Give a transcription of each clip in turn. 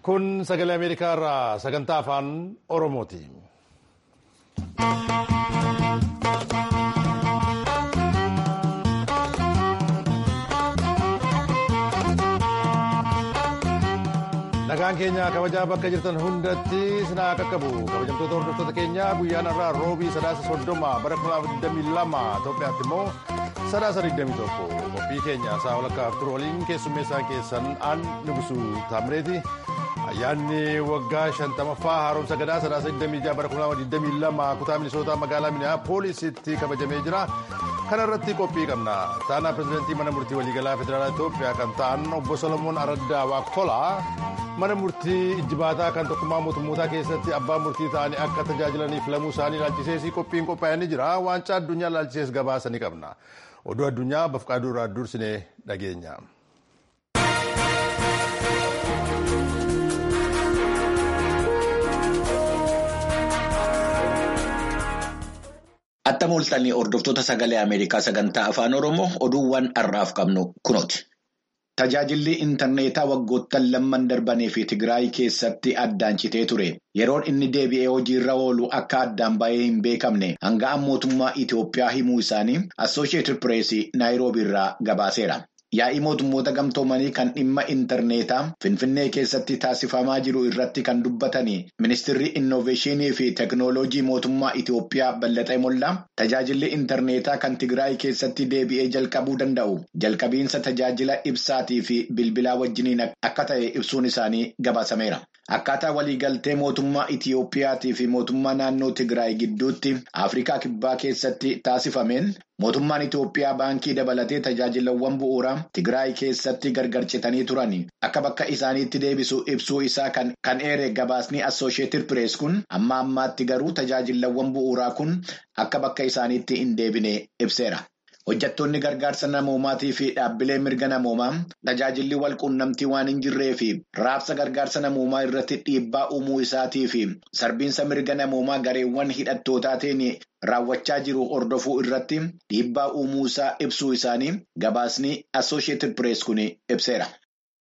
Kun sagalee Ameerikaa irraa sagantaa afaan Oromooti. Nagaan keenya kabajaa bakka jirtan hundatti sinaa qaqqabu kabajamtoota hordoftoota keenyaa guyyaan irraa roobii sadaasa soddoma bara 2022 Itoophiyaatti immoo sadaasa 21 qophii keenya isaa walakkaaf turu waliin keessummeessaan keessan aan nugusu taamireeti. Ayyaanni waggaa shantamaffaa haaromsa gadaa sadaasa 26 bara 2022 kutaa minisootaa magaalaa Minneapoolisitti kabajamee jira. Kana irratti qophii qabna. Taanaa pirezidaantii mana murtii waliigalaa federaalaa Itoophiyaa kan ta'an obbo Solomoon Araddaa Waaqtolaa mana murtii ijjibaataa kan tokkummaa mootummootaa keessatti abbaa murtii ta'anii akka tajaajilaniif lamuu isaanii ilaalchisees qophiin qophaa'ee jira. Waancaa addunyaa ilaalchisees gabaasa ni qabna. Oduu addunyaa bafqaaduu irraa dursinee dhageenya. Attam ooltanii hordoftoota sagalee Ameerikaa sagantaa afaan Oromoo oduuwwan har'aaf qabnu kunooti. Tajaajilli intarneetaa waggoottan lamman darbanii fi Tigraay keessatti addaan citee ture. Yeroon inni deebi'ee hojiirra oolu akka addaan ba'ee hin beekamne hanga'an mootummaa Itoophiyaa himuu isaanii Assooshiyetid Pireesii Naayiroobii irraa gabaaseera. Yaa'ii mootummoota gamtoomanii kan dhimma intarneetaa Finfinnee keessatti taasifamaa jiru irratti kan dubbatanii ministeerri innoveeshinii fi teeknooloojii mootummaa Itoophiyaa Ballaxee Mollaa tajaajilli intarneetaa kan Tigraay keessatti deebi'ee jalqabuu danda'u jalqabiinsa tajaajila ibsaatii fi bilbilaa wajjiniin akka ta'e ibsuun isaanii gabaasameera. Akkaataa waliigaltee mootummaa Itoophiyaatii fi mootummaa naannoo Tigraay gidduutti Afrikaa Kibbaa keessatti taasifameen mootummaan Itoophiyaa baankii dabalatee tajaajilawwan bu'uuraa Tigraay keessatti gargar citanii turan akka bakka isaaniitti deebisu ibsuu isaa kan eere gabaasni Assooshiyetid Pirees kun amma ammaatti garuu tajaajilawwan bu'uuraa kun akka bakka isaaniitti hin deebine ibseera. Hojjettoonni gargaarsa namoomaatii fi dhaabbilee mirga namoomaa tajaajilli wal quunnamtii waan hin jirree fi raabsa gargaarsa namoomaa irratti dhiibbaa uumuu isaatii fi sarbiinsa mirga namoomaa gareewwan hidhattootaatiin raawwachaa jiru hordofuu irratti dhiibbaa uumuu isaa ibsuu isaanii gabaasni Assooshiyetid Pirees kun ibseera.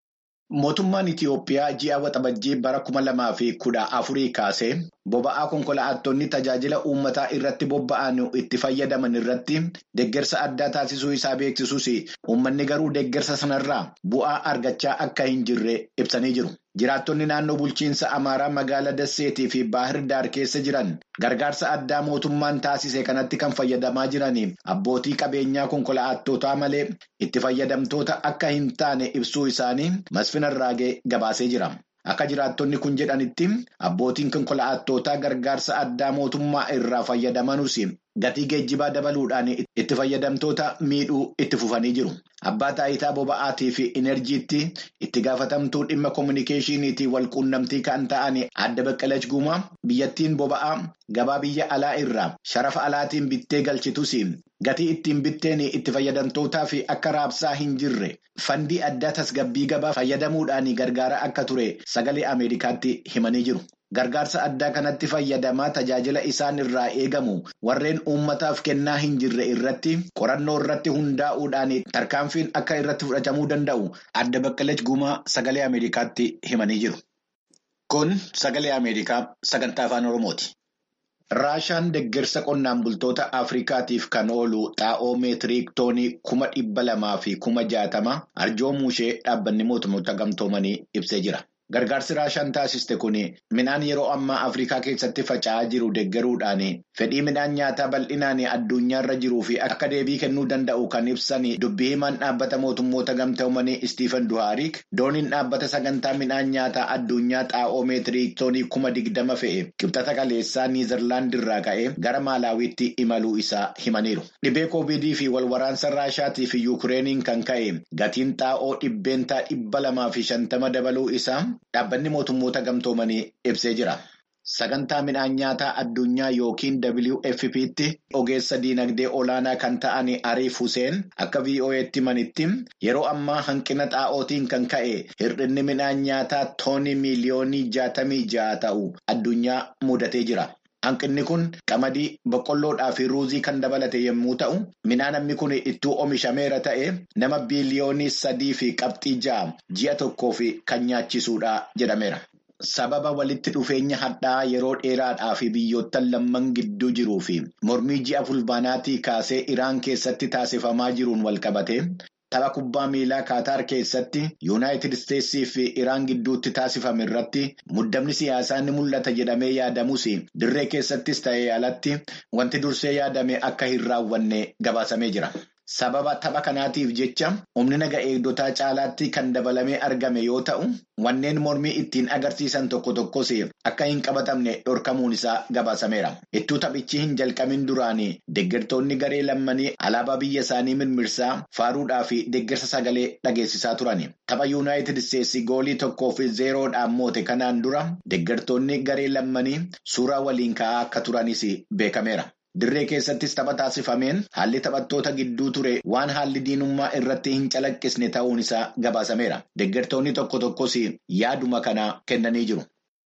Mootummaan Itiyoophiyaa ji'a waxabajjii bara kuma lamaa fi kudha afurii kaasee boba'aa konkolaattonni tajaajila uummataa irratti bobba'an itti fayyadaman irratti deeggarsa addaa taasisuu isaa beeksisuus uummanni garuu deeggarsa sanarraa bu'aa argachaa akka hin jirre ibsanii jiru. Jiraattonni naannoo bulchiinsa Amaaraa magaalaa Dasseetii fi Baahir Daar keessa jiran gargaarsa addaa mootummaan taasise kanatti kan fayyadamaa jiran abbootii qabeenyaa konkolaattootaa malee itti fayyadamtoota akka hin taane ibsuu isaanii Masfin Arraagee gabaasee jira. Akka jiraattonni kun jedhanitti abbootiin konkolaattootaa gargaarsa addaa mootummaa irraa fayyadamanus gatii geejjibaa dabaluudhaan itti fayyadamtoota miidhuu itti fufanii jiru. Abbaa taayitaa boba'aatii fi inerjiitti itti gaafatamtuu dhimma koominikeeshiniitii wal quunnamtii kan ta'an adda baqqalach guumaa biyyattiin boba'aa gabaa biyya alaa irraa sharafa alaatiin bittee galchitus gatii ittiin bitteen itti fayyadamtootaa fi akka raabsaa hin jirre fandii addaa tasgabbii gabaa fayyadamuudhaan gargaara akka ture sagalee Ameerikaatti himanii jiru. Gargaarsa addaa kanatti fayyadamaa tajaajila isaan irraa eegamu warreen uummataaf kennaa hin jirre irratti qorannoo irratti hundaa'uudhaan tarkaanfiin akka irratti fudhatamuu danda'u adda baqqalach guumaa sagalee Ameerikaatti himanii jiru. Kun sagalee Ameerikaa sagantaa afaan Oromooti. Raashaan deeggarsa qonnaan bultoota Afrikaatiif kan oolu xaa'oo meetiriik toonii kuma dhibba lamaa fi kuma jaatama arjoomuu ishee dhaabbanni mootummoota gamtoomanii ibsee jira. Gargaarsi Raashaan taasiste kun midhaan yeroo ammaa Afrikaa keessatti faca'aa jiru deeggaruudhaan fedhii midhaan nyaataa bal'inaan addunyaarra jiruu fi akka deebii kennuu danda'u kan ibsan dubbii himaan dhaabbata mootummoota gamtoomanii Istiifan Duhaarik dooniin dhaabbata sagantaa midhaan nyaataa addunyaa xaa'oo meetiriik toonii kuma digdama fe'e qibxata kaleessaa Niizerlaand irraa ka'ee gara Maalaawiitti imaluu isaa himaniiru. Dhibee koovidii fi walwaraansa Raashaatii fi Yuukireeniin kan ka'e gatiin xaa'oo dhibbeentaa dhibba lamaa fi shantama dabaluu isaa. Dhaabbanni mootummoota gamtoomanii ibsee jira. Sagantaa midhaan nyaataa addunyaa yookiin WFP'tti ogeessa diinagdee olaanaa kan ta'an Ariif Huseen akka VOA'tti himanitti yeroo ammaa hanqina xaa'ootiin kan ka'e hir'inni midhaan nyaataa toonii miiliyoonii jaatamii ja'a ta'u addunyaa mudatee jira. Hanqinni kun qamadii, boqqolloodhaa fi ruuzii kan dabalate yommuu ta'u, midhaan hammi kun ittuu oomishameera ta'e nama biiliyoonii sadii fi qabxii ja'a ji'a tokkoof kan nyaachisuudha jedhameera. sababa walitti dhufeenya hadhaa yeroo dheeraadhaa fi biyyoottan lamman gidduu jiruu fi mormii ji'a fulbaanaatii kaasee Iraan keessatti taasifamaa jiruun walqabate. Tapha kubbaa miilaa Kaataar keessatti Yuunaayitid Isteetsii fi Iraan gidduutti taasifame irratti muddamni siyaasaa ni mul'ata jedhamee yaadamus dirree keessattis ta'ee alatti wanti dursee yaadame akka hin raawwanne gabaasamee jira. Sababa tapha kanaatiif jecha humni naga eegdotaa caalaatti kan dabalamee argame yoo ta'u, wanneen mormii ittiin agarsiisan tokko tokkos akka hin qabatamne dhorkamuun isaa gabaasameera. Ittuu taphichi hin jalqamin duraanii deeggartoonni garee lammanii alaabaa biyya isaanii mirmirsaa faaruudhaa fi deeggarsa sagalee dhageessisaa turani. Tapha Yuunaayitid Isteetsi goolii tokkoo fi zeeroodhaan moote kanaan dura deeggartoonni garee lammanii suuraa waliin ka'aa akka turanis beekameera. Dirree keessattis tapha taasifameen haalli taphattoota gidduu ture waan haalli diinummaa irratti hin calaqqisne ta'uun isaa gabaasameera. Deeggartoonni tokko tokkos yaaduma kana kennanii jiru.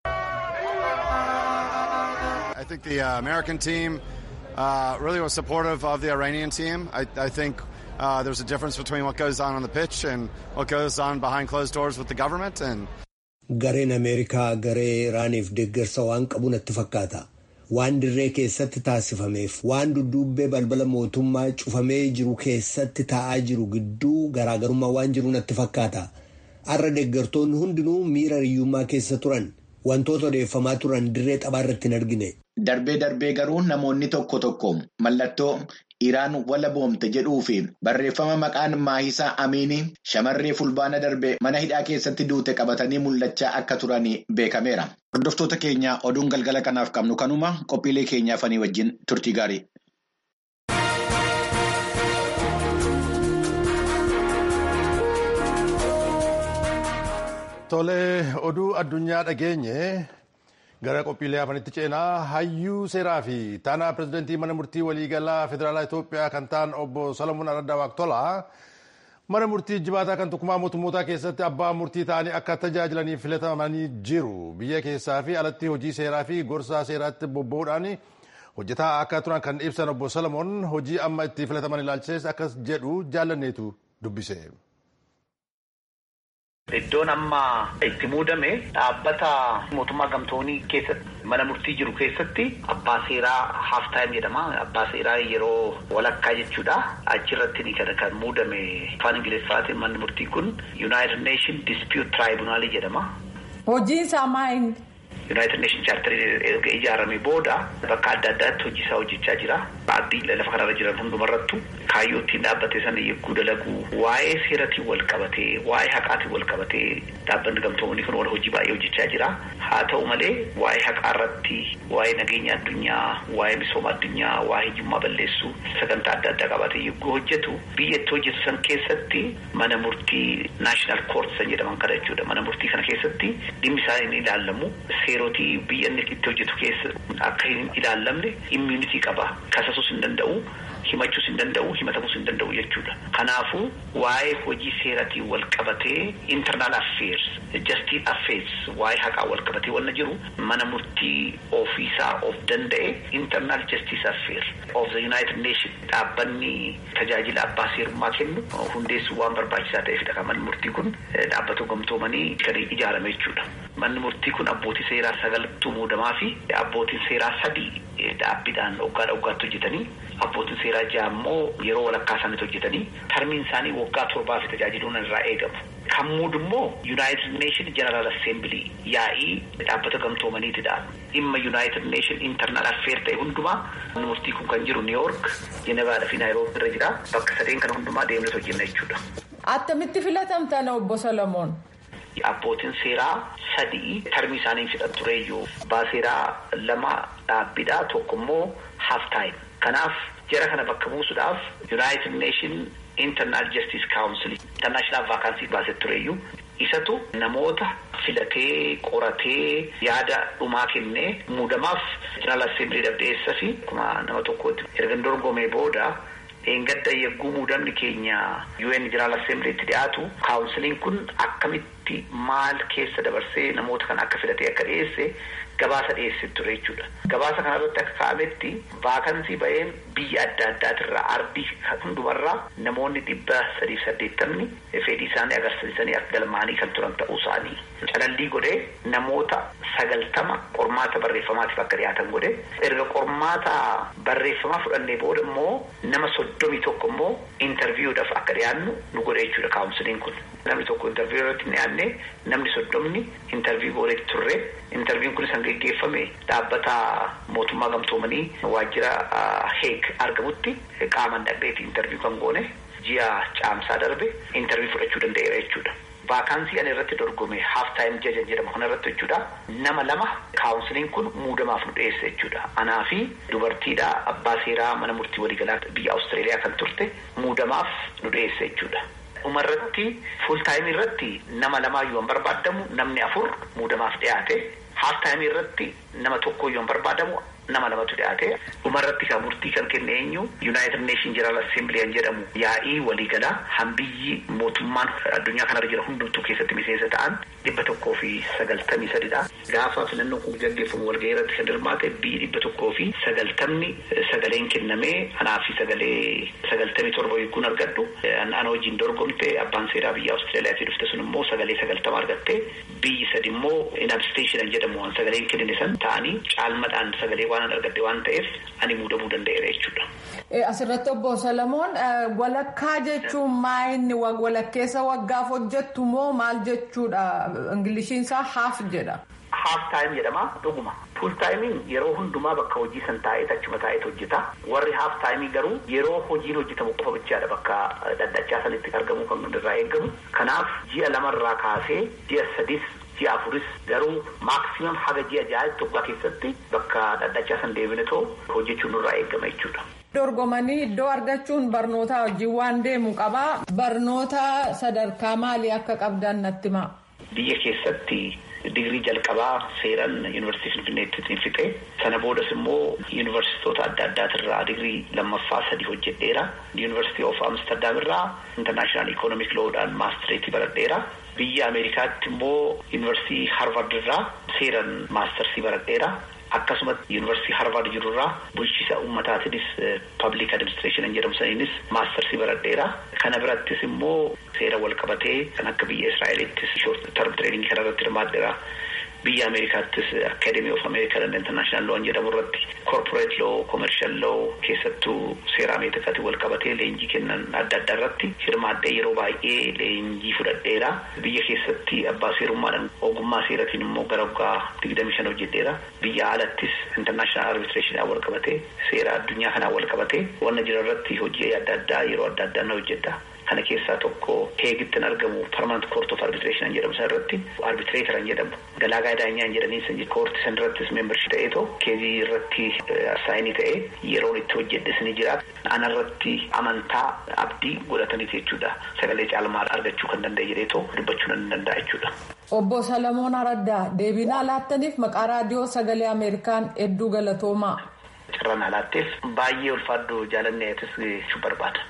I think the uh, American team uh, really was supportive of the Iranian team. I, I think uh, there's a difference between what goes on on the pitch and what goes on behind closed doors with the government. And Gareen Ameerikaa garee Iraaniif deeggarsa waan qabu natti fakkaata. Waan dirree keessatti taasifameef waan dudduubbee balbala mootummaa cufamee jiru keessatti taa'aa jiru gidduu garaagarummaa waan jiru natti fakkaata. Har'a deeggartoonni hundinuu miira hiyyummaa keessa turan wantoota odeeffamaa turan dirree xabaa irratti hin argine. Darbee darbee garuu namoonni tokko tokko mallattoo Iraan wala boomte jedhuu fi barreeffama maqaan Maahisaa Amiinii shamarree fulbaana darbe mana hidhaa keessatti duute qabatanii mul'achaa akka turan beekameera. Hordoftoota keenya oduun galgala kanaaf qabnu kanuma qophiilee keenyaafanii wajjin turtii gaarii. Tolee, oduu addunyaa dhageenye gara qophiilee hafanitti ceenaa hayyuu seeraa fi taanaa pirezidantii mana murtii waliigalaa federaalaa Itoophiyaa kan ta'an obbo Salamuun Araddaa Waaqtolaa mana murtii jibaataa kan tokkummaa mootummootaa keessatti abbaa murtii ta'anii akka tajaajilaniif filatamanii jiru. Biyya keessaa fi alatti hojii seeraa fi gorsaa seeraatti bobba'uudhaan hojjetaa akka turan kan ibsan obbo Salamuun hojii amma itti filataman ilaalchises akkas jedhu jaallanneetu dubbise. Iddoon amma itti muudame dhaabbata mootummaa gamtoonii keessatti mana murtii jiru keessatti abbaa seeraa haaf taayim jedhama. Abbaa seeraa yeroo walakkaa jechuudha. Achirratti kan kan muudame afaan Ingiliffaatiin manni murtii kun United Nation Dispute Tribunal jedhama. Hojiin isaa maali? United Nation Charter erga ijaaramee booda bakka adda addaatti hojii isaa hojjechaa jira. Abdii lafa kanarra jiran hundumarrattu kaayyoo ittiin dhaabbate sana yegguu dalagu waa'ee seeratiin wal qabatee waa'ee haqaatiin wal qabatee dhaabbanni gamtoomanii kun wal hojii baay'ee hojjechaa jira. Haa ta'u malee waa'ee haqaa irratti waa'ee nageenya addunyaa waa'ee misooma addunyaa waa'ee hiyyummaa balleessuu sagantaa adda addaa qabatee yegguu hojjetu biyya itti hojjetu san keessatti mana murtii naashinaal koort san jedhaman kana jechuudha. Mana murtii kana keessatti dhimmi isaa hin ilaalamu. Seerotii biyya inni itti hojjetu keessa akka hin ilaallamne immuunitii qaba. Kasasuus hin danda'u, himachuus hin danda'u, himatamuus hin danda'u jechuudha. Kanaafuu waa'ee hojii seeratiin wal qabatee internal affairs, justice affairs waa'ee haqaa wal qabatee wanna jiru mana murtii ofiisaa of danda'e internal justice affairs of the United Nation dhaabbanni tajaajila abbaa seerummaa kennu hundeessuu waan barbaachisaa ta'eefidha kan manni murtii kun dhaabbata gamtoomanii kan ijaarame jechuudha. Manni murtii kun abbootii seeraa sagaltu muudamaa fi abbootiin seeraa sadii dhaabbiidhaan waggaadha waggaatti hojjetanii abbootiin seeraa ja'a immoo yeroo walakkaa isaaniitti hojjetanii tarmiin isaanii waggaa torbaa fi tajaajiluun irraa eegamu. Kan muudu immoo United Nation General Assembly yaa'ii dhaabbata gamtoomaniitidha. Dhimma United Nation Internal Affair ta'e hundumaa manni murtii kun kan jiru New York, Jenevaadha fi Naayiroobi irra jira. Bakka sadeen kana hundumaa deemnee hojjenna jechuudha. Attamitti filatamtan obbo Solomoon? Abbootiin seeraa sadii tarmii isaanii fixan tureeyyuu abbaa seeraa lama dhaabbiidha tokko immoo half time. Kanaaf jara kana bakka buusuudhaaf United Nation Internal Justice Council International Vacancy baasee tureeyyuu isatu namoota filatee qoratee yaada dhumaa kennee muudamaaf General Assembly dhabdeessa fi akkuma nama tokkotti erga dorgomee booda. Dheengadda yegguu muudamni keenya UN General Assembly itti dhiyaatu kaawunsiliin kun akkamitti irratti maal keessa dabarsee namoota kana akka filatee akka dhiyeesse gabaasa dhiyeessee ture jechuudha. Gabaasa kanarratti akka kaa'ametti vaakansii ba'een biyya adda addaatirraa ardii hundumarraa namoonni dhibba sadiif saddeettamni fedhii isaanii agarsiisanii akka galmaanii kan turan ta'uu isaanii. Calallii godhee namoota sagaltama qormaata barreeffamaatiif akka dhiyaatan godhe erga qormaata barreeffamaa fudhannee booda immoo nama soddomii tokko immoo intarviiyuudhaaf akka dhiyaannu nu godhe jechuudha kaawunsiliin kun. Namni tokko intarviiyuu irratti hin dhiyaanne namni soddomni intarviiyuu godhee turre intarviiyuun kunis kan geggeeffame dhaabbata mootummaa gamtoomanii waajjira heeg argamutti qaaman dhaqxeeti intarviiyuu kan goone ji'a caamsaa darbe intarviiyuu fudhachuu danda'eera jechuudha. Vaakaansii ani irratti dorgome haaf taayim jajan jedhama kana irratti jechuudha. Nama lama kaawunsiliin kun muudamaaf nu dhiyeesse jechuudha. Anaa fi dubartiidha abbaa seeraa mana murtii waliigalaa biyya Awustreeliyaa kan turte muudamaaf nu dhiyeesse jechuudha. Dhumarratti fuul taayimii irratti nama lamaayyuu hin barbaadamu namni afur muudamaaf dhiyaate. Haaf taayimii irratti nama tokkoyyuu hin barbaadamu nama lamatu dhiyaate. Dhumarratti kan murtii kan kenne eenyu Yuunaayitid Neeshin Jeneraal Assemblee jedhamu yaa'ii waliigalaa hambiyyi mootummaan addunyaa kanarra jira hundumtuu keessatti miseensa ta'an dhibba tokkoo fi sagaltamii sadidha. Gaafa filannoon kun gaggeeffamu walgahii irratti kan hirmaate biyyi dhibba tokkoo fi sagaltamni sagaleen kennamee anaa fi sagalee sagaltamii torba eeguun argadhu. Ana wajjin dorgomte abbaan seeraa biyya Awustreeliyaatii dhufte sun immoo sagalee sagaltama argatte biyyi sadi immoo inabsteeshinan jedhamu waan sagaleen kennine san ta'anii caalmadhaan sagalee waan argadde waan ta'eef ani muudamuu danda'eera jechuudha. Asirratti obbo Salamoon walakkaa jechuun maa inni walakkeessa waggaaf hojjettu moo maal jechuudha? Ingiliishiinsaa haaf jedha. Haaf taayim jedhama dhuguma. Fuul taayimiin yeroo hundumaa bakka hojii san taa'ee achuma taa'eet hojjeta. Warri haaf taayimii garuu yeroo hojiin hojjetamu qofa bichaadha bakka dhadhachaa sanitti argamu kan irraa eegamu. Kanaaf ji'a lamarraa kaasee ji'a sadis ji'a afuris garuu maakisimam haga ji'a ja'aatti waggaa keessatti bakka dhadhachaa san deebinetoo hojjechuun nurraa eegama jechuudha. Dorgomanii iddoo argachuun barnoota wajjin waan deemu qabaa. Barnoota sadarkaa maalii akka qabdan natti himaa? Biyya keessatti digirii jalqabaa seeran yuunivarsiitii Finfinneetti fixe. Sana boodas immoo yuunivarsiitota adda addaatirraa digirii lammaffaa sadii hojjedheera. Yuunivarsiitii of Amsterdam irraa intarnaashinaal ikoonomik loodhaan maastireetii baradheera. Biyya Ameerikaatti immoo yuunivarsiitii Harvard irraa seeran maastarsii baradheera. Akkasumas yuunivarsiitii Harvard jirurraa bulchiisa uummataatiinis pabliik adiministireeshinii jedhamu saniinis maastarsii baradheera. Kana birattis immoo seera wal qabatee kan akka biyya Israa'eelittis shoort term tireeningii kana irratti hirmaadheera. Biyya Ameerikaattis Akadeemii of Ameerikaa and International Law jedhamu irratti corporate law, commercial law keessattuu seera Ameerikaatiin wal qabatee leenjii kennan adda addaa irratti hirmaadhee yeroo baay'ee leenjii fudhadheera. Biyya keessatti abbaa seerummaadhaan ogummaa seeratiin immoo gara waggaa digdamii shan hojjedheera. Biyya alattis international arbitration wal qabatee seera addunyaa kanaan wal qabatee wanna jira irratti hojii adda addaa yeroo adda addaa na hojjedha. Kana keessaa tokko heegittin argamu permanent court of arbitration jedhamu san irratti arbitreeteran jedhamu galaagaa daanyaan jedhanii san koorti san irrattis membership ta'eetoo keezii irratti saayinii ta'ee yeroon itti hojjedhes ni jira. Ana irratti amantaa abdii godhataniiti jechuudha. Sagalee caalmaa argachuu kan danda'e jedheetoo dubbachuu nan danda'a jechuudha. Obbo Salamoon Araddaa deebinaa laattaniif maqaa raadiyoo sagalee Ameerikaan hedduu galatoomaa. Carraan alaatteef baay'ee ulfaaddu jaalanneetis jechuu barbaada.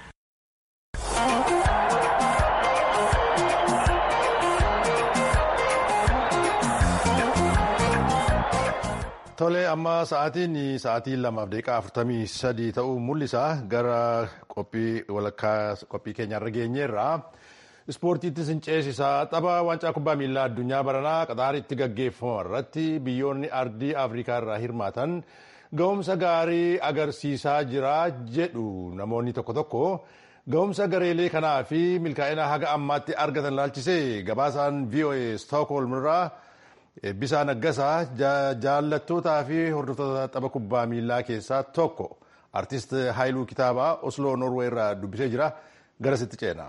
Tole amma sa'aatiin sa'aatii lamaaf daqiiqaa afurtamii sadii ta'uu mul'isa gara qophii walakkaa qophii keenyarra geenyeerra. Ispoortiittis hin ceesisaa tapha waancaa kubbaa miilaa addunyaa baranaa qaxaaritti gaggeeffamu irratti biyyoonni ardii afrikaa irraa hirmaatan ga'umsa gaarii agarsiisaa jira jedhu namoonni tokko tokko ga'umsa gareelee kanaa fi milkaa'ina haga ammaatti argatan laalchisee gabaasaan VOA Stookholm irraa Eebbisaa Naggasaa jaallattootaa fi hordoftoota tapha kubbaa miilaa keessaa tokko artist Haayiluu Kitaabaa Osloo Norwee irraa dubbisee jira garasitti ceena.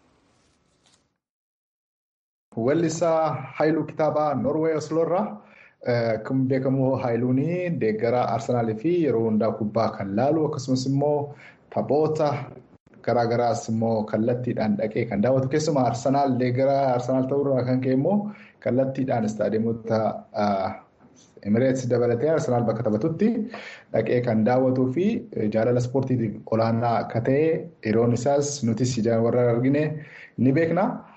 Weellisaa Haayiluu Kitaabaa Norwee Osloo irraa akkuma beekamu Haayiluun deeggaraa Arsenaalii fi yeroo hundaa kubbaa kan laalu akkasumas immoo taphoota garaagaraas immoo kallattiidhaan dhaqee kan daawwatu keessumaa Arsenaal deeggaraa Arsenaal ta'urraa kan ka'e immoo kallattiidhaan istaadiyoomota Emireets dabalatee Arsenaal bakka taphatutti dhaqee kan daawwatuu fi jaalala ispoortiitiif olaanaa akka ta'e yeroon isaas nutis ijaan warra argine ni beekna.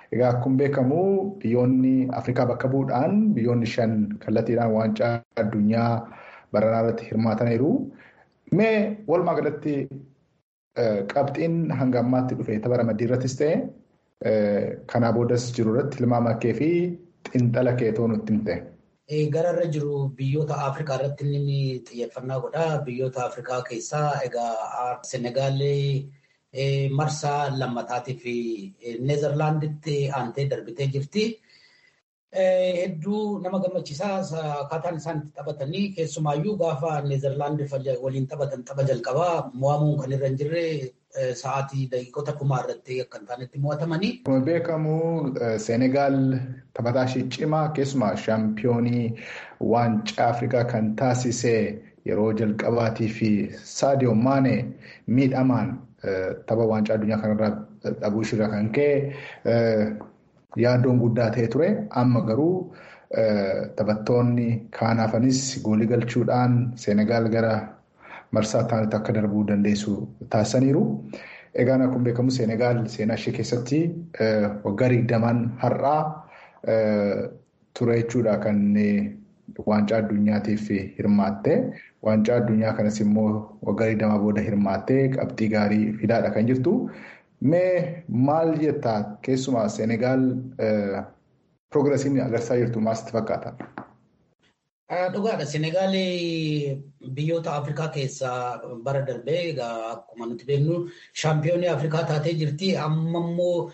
Egaa akkuma beekamu biyyoonni Afrikaa bakka bu'uudhaan biyyoonni shan kallattiidhaan waancaa addunyaa baranaa irratti hirmaataniiru. Mee walumaa galatti qabxiin hanga ammaatti dhufe tapha ramaddii irrattis ta'e kanaa boodas jiru irratti tilmaama kee fi xiinxala kee ta'uu nutti himte. Gararra jiru biyyoota Afrikaa irratti inni xiyyeeffannaa godha. Biyyoota Afrikaa keessaa egaa Senegaal marsaa lammataatiif Neezerlaanditti aantee darbitee jirti. Hedduu nama gammachiisaa akkaataan isaan itti taphatanii keessumaayyuu gaafa Neezerlaand waliin taphatan tapha jalqabaa mo'amuun kan irra hin jirre sa'aatii daqiiqota dhumaa irratti akka hin taanetti mo'atamanii. Akkuma beekamu Senegaal taphataa ishee cimaa keessumaa shaampiyoonii waancaa Afrikaa kan taasise yeroo jalqabaatii fi Saadiyo Maane miidhamaan tapha waancaa addunyaa kanarraa dhabuu ishirra kan ka'e yaaddoon guddaa ta'e ture. Amma garuu taphattoonni kaanaafanis goolii galchuudhaan Senegaal gara marsaa taanitti akka darbuu dandeessu taasisaniiru. Egaan akkuma beekamu Senegaal seenaa ishee keessatti waggaa digdamaan har'aa ture jechuudha kan waancaa addunyaatiif hirmaatte. Waancaa addunyaa kanas immoo waggaa digdamaa booda hirmaattee qabxii gaarii fidaadha kan jirtu. Mee maal jettaa keessumaa Senegaal piroogiresiin agarsiisaa jirtu maal sitti fakkaata? Dhugaadha. Senegaal biyyoota Afrikaa keessaa bara darbee egaa akkuma nuti beeknu shaampiyoonii Afrikaa taatee jirti. Amma immoo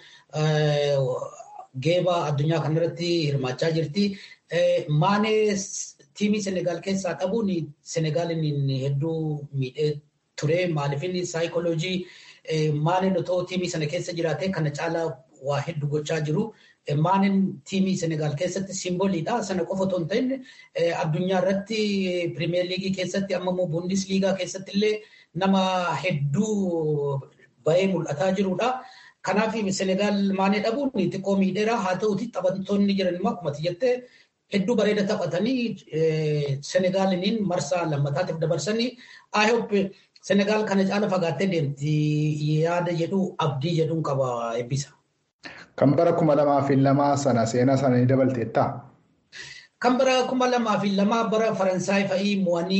geeba addunyaa kanarratti hirmaachaa jirti. Maanee tiimii Senegaal keessaa dhabuun Senegaalin hedduu miidhee ture. Maaliifin saayikooloojii Maaneen otoo tiimii sana keessa jiraatee kana caalaa waa hedduu gochaa jiru. Maaneen tiimii Senegaal keessatti simboliidha. Sana qofa otoo hin ta'in addunyaa irratti pirimeer liigii keessatti amma immoo buundis liigaa keessatti illee nama hedduu bahee mul'ataa jirudha. Kanaaf Senegaal maanee dhabuun xiqqoo miidheera. Haa ta'uuti taphattoonni jiran immoo akkuma jettee hedduu bareeda taphatanii Senegaaliniin marsaa lammataatiif dabarsanii I hope Senegaal kana caala fagaattee deemti yaada jedhu abdii jedhuun qaba eebbisa. Kan bara kuma lamaa fi lamaa sana seenaa sana ni dabalteettaa? Kan bara kuma lamaa fi lamaa bara Faransaay fa'ii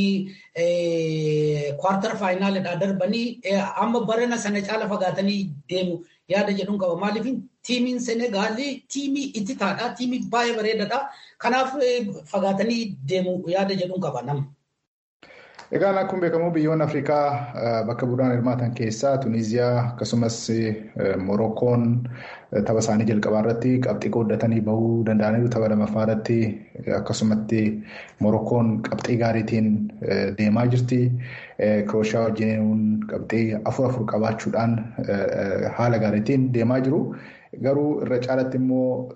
mo'anii kwartar faayinaalidhaa darbanii amma barana sana caala fagaatanii deemu yaada jedhuun qaba. Maaliif tiimiin Senegaalii tiimii ittitaadha. Tiimii baay'ee bareedaadha. Kanaaf fagaatanii deemu yaada jedhuun qaba nama. Egaan akkuma beekamu biyyoonni Afrikaa bakka bu'uuraan hirmaatan keessaa Tuniiziyaa akkasumas Morokkoon tapha isaanii jalqabaa irratti qabxii qooddatanii bahuu danda'aniiru. Tapha lammaffaa irratti akkasumatti Morokkoon qabxii gaariitiin deemaa jirti. Kirooshiyaa wajjin qabxii afur afur qabaachuudhaan haala gaariitiin deemaa jiru. Garuu irra caalatti immoo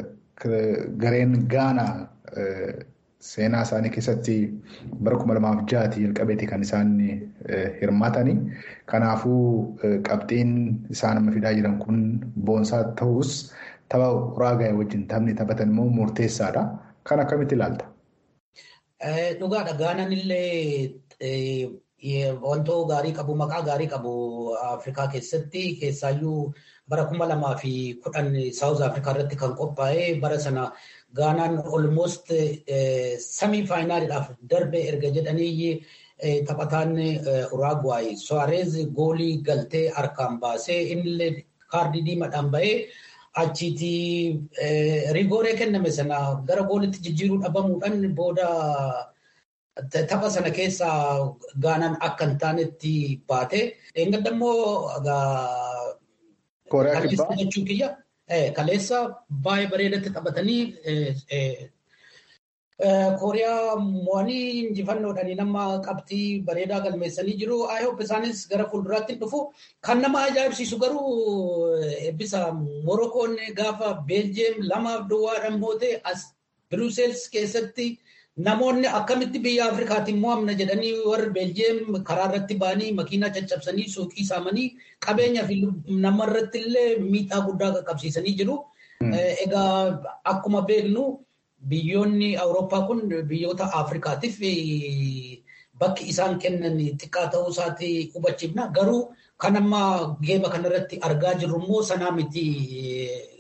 gareen Gaanaa seenaa isaanii keessatti bara kuma lamaaf ja'aati jalqabeeti kan isaan hirmaatanii. Kanaafuu qabxiin isaan amma fidaa jiran kun boonsaa ta'us tapha uraagaa'e wajjin taphni taphatan immoo murteessaadha. Kan akkamitti ilaalta? Dhugaadha. Gaanaan illee wantoo gaarii qabu, maqaa gaarii qabu Afrikaa keessatti keessaayyuu bara kuma lamaa fi kudhan Saawuz Afrikaa irratti kan qophaa'e bara sana Gaanaan olmost samii faayinaaliidhaaf darbe erga jedhanii taphataan Uraagwaay Suwaarez goolii galtee harkaan baasee innillee kaardii diimaadhaan bahee achiiti rigooree kenname sana gara goolitti jijjiiruu dhabamuudhaan booda tapha sana keessaa Gaanaan akka hin taanetti baate. Eengadda immoo kaleessa jechuu kiyya. Kaleessa baay'ee bareedatti taphatanii Kooriyaa mo'anii injifannoodhaan nama qabxii bareedaa galmeessanii jiru. Aayyoop isaanis gara fuulduraatti dhufu. Kan nama ajaa'ibsiisu garuu eebbisa Morokoon gaafa Beeljeem lamaaf duwwaadhaan moote as Biruuseels keessatti namoonni akkamitti biyya Afrikaatiin mo'amna jedhanii warri Beeljeem karaa irratti ba'anii makiinaa caccabsanii suuqii saamanii qabeenyaa fi namarratti illee miidhaa guddaa qaqqabsiisanii jiru. Egaa akkuma beeknu biyyoonni Awurooppaa kun biyyoota Afrikaatiif bakki isaan kennan xiqqaa ta'uu isaati hubachiifna. Garuu kan amma geeba kanarratti argaa jirru immoo sanaa miti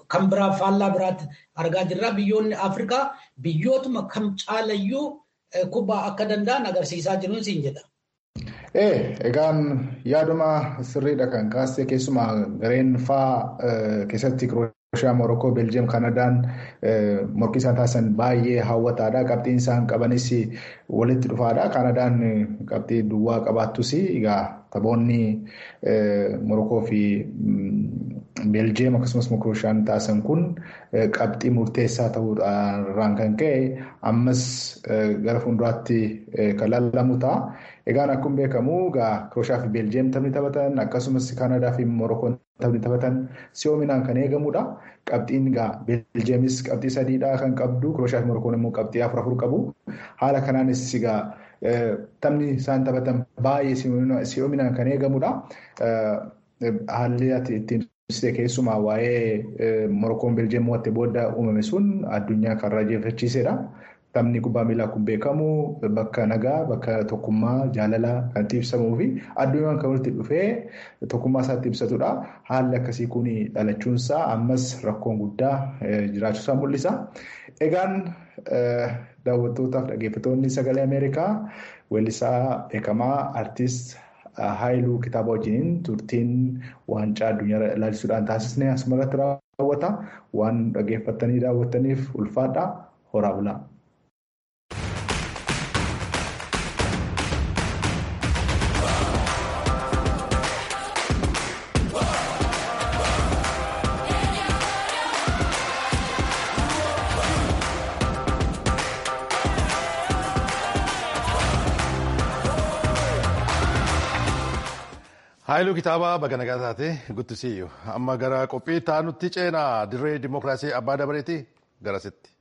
kan biraa faallaa biraatti argaa jirra. Biyyoonni Afrikaa biyyootuma kam caalayyuu kubbaa akka danda'an agarsiisaa jiruun siin jedha. Ee, egaan yaaduma sirriidha kan kaasee keessumaa gareen faa keessatti Krooshiyaa, Morookoo, Beeljiyeem, Kanadaan morkii isaan taasisan baay'ee hawwataadha. Qabxiin isaan qabanis walitti dhufaadha. Kanadaan qabxii duwwaa qabaattus egaa taphoonni Morookoo fi Beeljiyeem akkasumas Krooshaan taasisan kun qabxii murteessaa ta'uudhaan kan ka'e ammas gara fuulduraatti kan lallamu ta'a. Egaan akkuma beekamu egaa Krooshaa fi Beeljiyeem taphni taphatan akkasumas Kanadaa fi Morookoon taphni taphatan si'oominaan kan eegamudha. Qabxiin egaa Beeljiyeemis qabxii sadiidha kan qabdu Krooshaa fi Morookoon immoo qabxii afur afur qabu. Haala kanaanis egaa taphni isaan taphatan baay'ee si'oominaan kan eegamudha. Haalli ittiin keessumaa waa'ee Morookoon Beeljiyeem mo'attee booda uumame sun addunyaa kan raajeffachiisedha. Taphni kubbaa miilaa kun beekamu bakka nagaa, bakka tokkummaa, jaalalaa kan itti ibsamuu fi addunyaan kan walitti dhufee tokkummaa isaatti ibsatudha. Haalli akkasii kun dhalachuunsaa ammas rakkoon guddaa jiraachuusaa mul'isa. Egaan daawwattootaaf dhaggeeffattoonni sagalee Ameerikaa weellisaa beekamaa artiist Haayiluu kitaaba wajjiniin turtiin waancaa addunyaa ilaalisuudhaan taasisne asumarratti raawwata. Waan dhaggeeffattanii daawwattaniif ulfaadha. Horaa bulaa. Haayiluu kitaabaa baga nagaa taate guddisiiyyu amma gara qophii taanutti ceenaa dirree dimookiraasii abbaa dabareeti garasitti.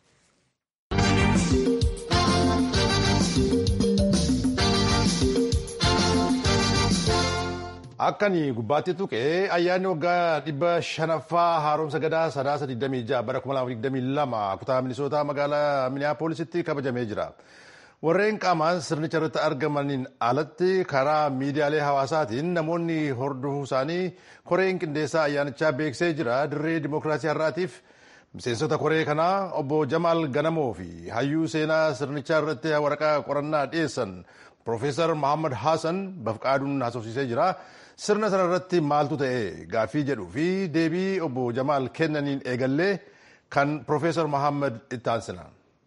Akkani gubbaatti tuqee ayyaanni waggaa dhibba shanaffaa haaromsa gadaa sadaasa 26 bara 2022 kutaa minisootaa magaalaa miniyaapoolisitti kabajamee jira. Warreen qaamaan sirnicha irratti argamaniin alatti karaa miidiyaalee hawaasaatiin namoonni hordofuu isaanii koreen qindeessaa ayyaanichaa beeksisee jira. Dirree dimookiraasii har'aatiif miseensota koree kanaa obbo Jamaal Ganamoo fi hayyuu seenaa sirnichaa irratti waraqaa qorannaa dhiyeessan Profeesar Muhammad Hassan bafqaaduun haasofsiisee jira. Sirna sana irratti maaltu ta'e gaaffii jedhuu fi deebii obbo Jamaal kennaniin eegallee kan Profeesar Muhammad itti aansina.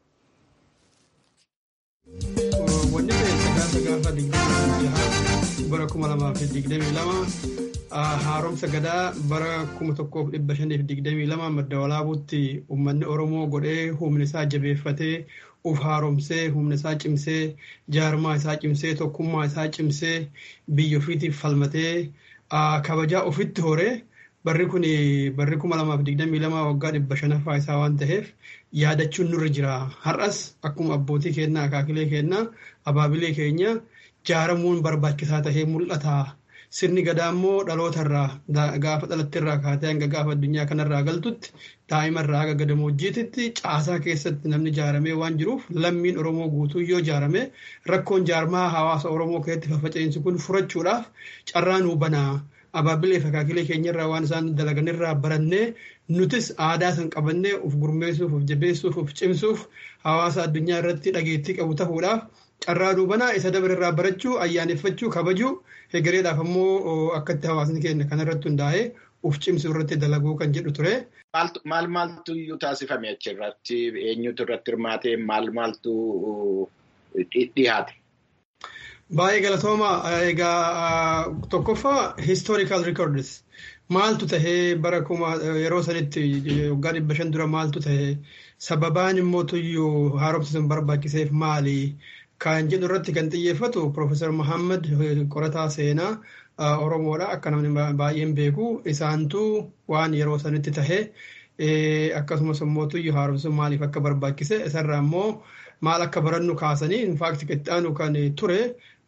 Wanni ta'e sagaasa gaafa digdamii jaha bara kuma lamaa fi digdamii lama haaromsa gadaa bara kuma tokkoof dhibba shaniif digdamii lama madda walaabuutti uummanni Oromoo godhee humni isaa jabeeffatee uf haaromsee humna isaa cimsee jaarmaa isaa cimsee tokkummaa isaa cimsee biyya ofiitiif falmatee kabajaa ofitti horee barri kun barri kuma lamaaf digdamii lama waggaa dhibba shanaffaa isaa waan ta'eef yaadachuun nurra jira. Har'as akkuma abbootii keenyaa akaakilee keenyaa abaabilee keenya jaaramuun barbaachisaa tahee mul'ata. Sirni gadaa immoo dhalootarraa gaafa dhalattirraa kaatee hanga gaafa addunyaa kanarraa galtutti daa'imarraa haga gadamoojiititti caasaa keessatti namni jaaramee waan jiruuf lammiin Oromoo guutuu yoo jaarame rakkoon jaarmaa hawaasa Oromoo keessatti faffaca'insi kun furachuudhaaf carraa nuu banaa. Abaabilee fi akaakilee keenyarraa waan isaan dalaganirraa barannee nutis aadaa san qabannee of gurmeessuuf, of jabeessuuf, of cimsuuf hawaasa addunyaa irratti dhageettii qabu ta'uudhaaf carraa nuu banaa isa dabarerraa barachuu, ayyaaneffachuu, kabajuu hegereedhaaf ammoo akkatti hawaasni keenya kanarratti hundaa'ee of cimsuu irratti dalaguu kan jedhu ture. Maal maaltu iyyuu taasifame achirratti eenyutu irratti hirmaatee maal maaltu dhiyaate? Baay'ee galatooma egaa tokkoffaa historical records maaltu tahee bara kuma yeroo sanitti waggaa dhibba shan dura maaltu tahee sababaan immoo tuyyuu haaromsa sun barbaachiseef maali kan jedhu irratti kan xiyyeeffatu Profeesar Muhammad qorataa seenaa Oromoodha akka namni baay'een beeku isaantu waan yeroo sanitti tahee akkasumas immoo tuyyuu haaromsa sun maaliif akka barbaachise isarraa immoo maal akka barannu kaasanii infaakti qixxaanu kan ture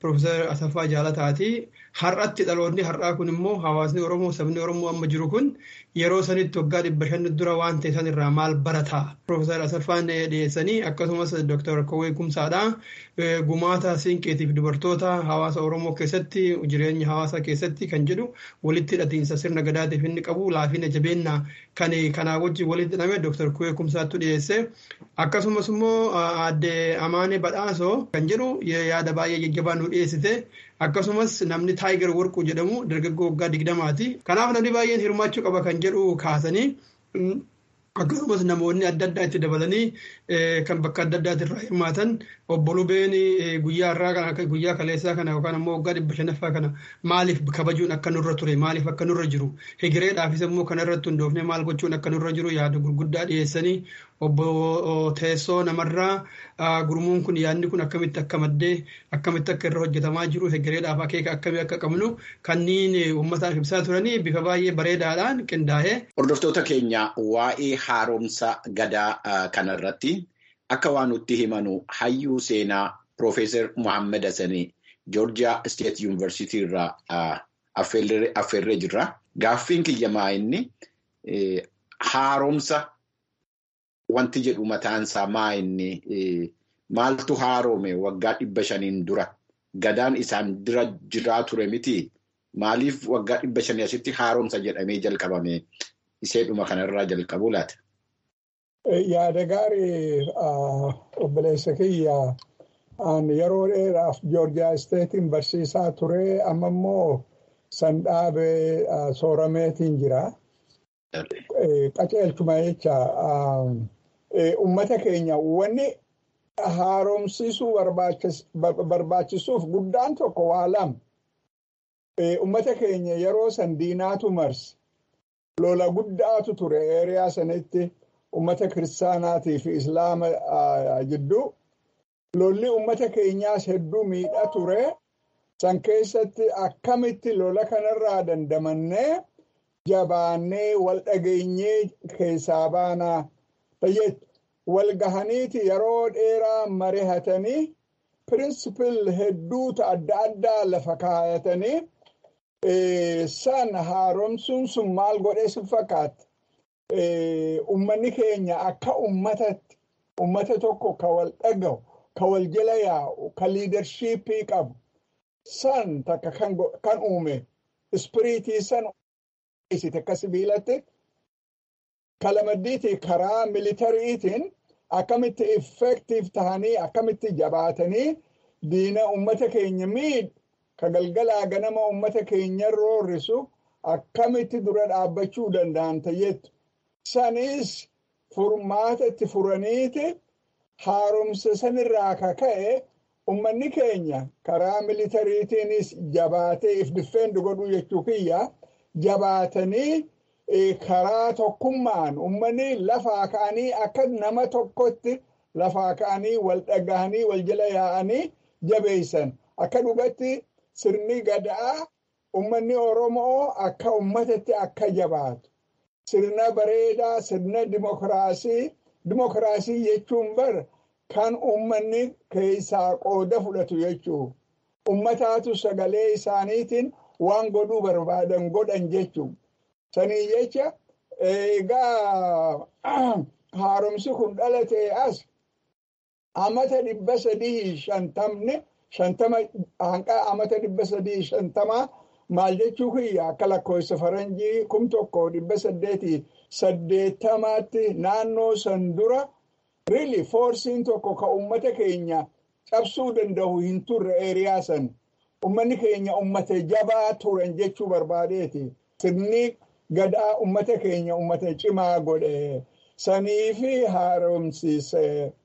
Profeesar Asaffaa Jaalataati. Har'atti dhaloonni har'aa kun immoo hawaasni Oromoo sabni Oromoo amma jiru kun yeroo sanitti waggaa dhibba shan dura waan ta'e san irraa maal barata. Profeesar Asaffaan dhiyeessanii akkasumas Dooktar Kowwee Kumsaadha. Gumaata siinqeetiif dubartoota hawaasa Oromoo keessatti jireenya hawaasaa keessatti kan jedhu walitti hidhatiinsa sirna gadaatiif inni qabu laafina jabeenya kan kanaa wajjin walitti hidhame Dooktar Kowwee Kumsaattu dhiyeesse. Akkasumas immoo aadde Amaanee Badhaasoo kan jedhu yaada baay'ee jajjabaa nu dhiyeessite. Akkasumas namni Taayigar Warquu jedhamu dargaggoo waggaa digdamaati. Kanaaf namni baay'een hirmaachuu qaba kan jedhu kaasanii akkasumas namoonni adda addaa itti dabalanii kan bakka adda addaati irraa hirmaatan obbo Lubeen guyyaa irraa kana guyyaa kaleessaa kana yookaan ammoo waggaa dhibba shanaffaa kana maaliif kabajuun akka nurra ture maaliif akka nurra jiru hegireedhaafis immoo kana irratti hundoofne maal gochuun akka nurra jiru yaada gurguddaa dhiyeessanii obbo teessoo namarraa gurmuun kun yaadni kun akkamitti akka maddee akkamitti akka irra hojjetamaa jiru hegireedhaaf akeeka akkamii akka qabnu kanneen uummataaf ibsaa turanii bifa baay'ee bareedaadhaan qindaa'ee. Hordoftoota keenya waa'ee haaromsa gadaa kanarratti akka waan nutti himanu hayyuu seenaa Piroofeesar Muhammad Hassanii Joorjiyaa Isteet Yuunivarsiitii irraa affeerree jirra. Gaaffiin kiyyamaa inni haaromsa wanti jedhu mataansaa maa inni maaltu haarome waggaa dhibba shaniin dura gadaan isaan dura jiraa ture miti maaliif waggaa dhibba shanii asitti haaromsa jedhamee jalqabame iseedhuma kanarraa jalqabuu laata. Yaada gaarii obboleessa kiyya yeroo dheeraaf joorjiyaa isteetiin barsiisaa ture amma immoo san dhaabee soorameetiin jira. Qaceelchuma jecha uummata keenya wanni haaromsiisuu barbaachisuuf guddaan tokko waa lama. Uummata keenya yeroo san diinaatu marse lola guddaatu ture eeriyaa sanitti uummata kiristaanaatii fi islaama jidduu. Lolli uummata keenyaas hedduu miidha ture. San keessatti akkamitti lola kanarraa dandamannee jabaannee wal dhageenyee keessaa baanaa fayyadu. Wal gahaniiti yeroo dheeraa marihatanii pirinsipil hedduuta adda addaa lafa kaayatanii san haaromsuun sun maal godhee si fakkaata. Uummanni keenya akka uummatatti uummata tokko ka wal dhagahu ka wal jala yaa'u ka liidarshiippii qabu san takka kan uume ispiriitii san isite akka sibiilatti kalamaddiitii karaa militariitiin akkamitti effektiif tahanii akkamitti jabaatanii diina uummata keenya miidhu ka galgalaa ganama uummata keenya roorrisu akkamitti dura dhaabbachuu danda'an tayyettu. Sanis furmaata itti furaniiti haaromsa sanirraa ka ka'e uummanni keenya karaa militariitiinis jabaatee if diffeendi godhuu jechuu kiyya jabaatanii karaa tokkummaan uummanni lafaa ka'anii akka nama tokkotti lafaa ka'anii wal dhagahanii wal jala yaa'anii jabeessan akka dhugatti sirni gadaa uummanni oromoo akka uummatatti akka jabaatu sirna bareedaa sirna dimokiraasii dimokiraasii jechuun bar kan uummanni keessaa qooda fudhatu jechuu ummataatu sagalee isaaniitiin waan godhuu barbaadan godhan jechuu sanii jecha egaa haaromsi kun dhalate as amata dhibba sadii shantamne shantama hanqa amata dhibba sadii shantamaa maal jechuu kiyya akka lakkoofsa faranjii kum tokko dhibba saddeetii saddeettamaatti naannoo san dura riili foorsiin tokko ka ummata keenya cabsuu danda'u hin turre eeriyaa san ummanni keenya ummata jabaa turan jechuu barbaadeeti sirni gadaa ummata keenya ummata cimaa godhe sanii fi haaromsiise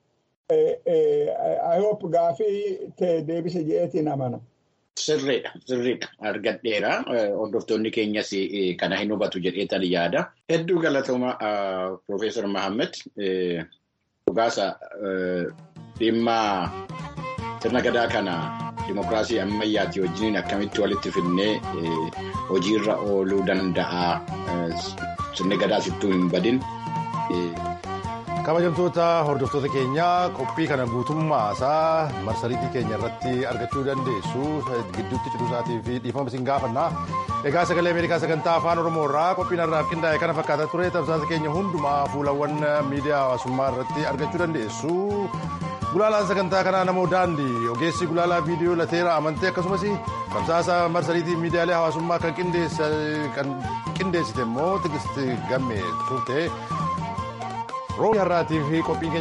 ayop gaafii ta'e deebise je'eetiin amana. Sirriidha, sirriidha. Argadheera. Hordoftoonni keenyas kana hin hubatu jedheetan yaada. Hedduu galatooma Profeesar Mahammed dhugaasa dhimma sirna gadaa kana dimokiraasii ammayyaati wajjiniin akkamitti walitti fidnee hojiirra ooluu danda'a. Sirni gadaa sittuu hin badin. kabajamtoota hordoftoota keenyaa qophii kana guutummaa isaa marsariitii keenya irratti argachuu dandeessu gidduutti ciduu isaatii fi dhiifama isin gaafanna egaa sagalee ameerikaa sagantaa afaan oromoo irraa qophiin har'aaf qindaa'e kana fakkaata ture tamsaasa keenya hundumaa fuulawwan miidiyaa hawaasummaa irratti argachuu dandeessu gulaalaan sagantaa kanaa namoo daandii ogeessi gulaalaa viidiyoo lateera amantee akkasumas tamsaasa marsariitii miidiyaalee hawaasummaa kan qindeessite immoo tigisti gamme turte. roobii har'aatii fi qophiin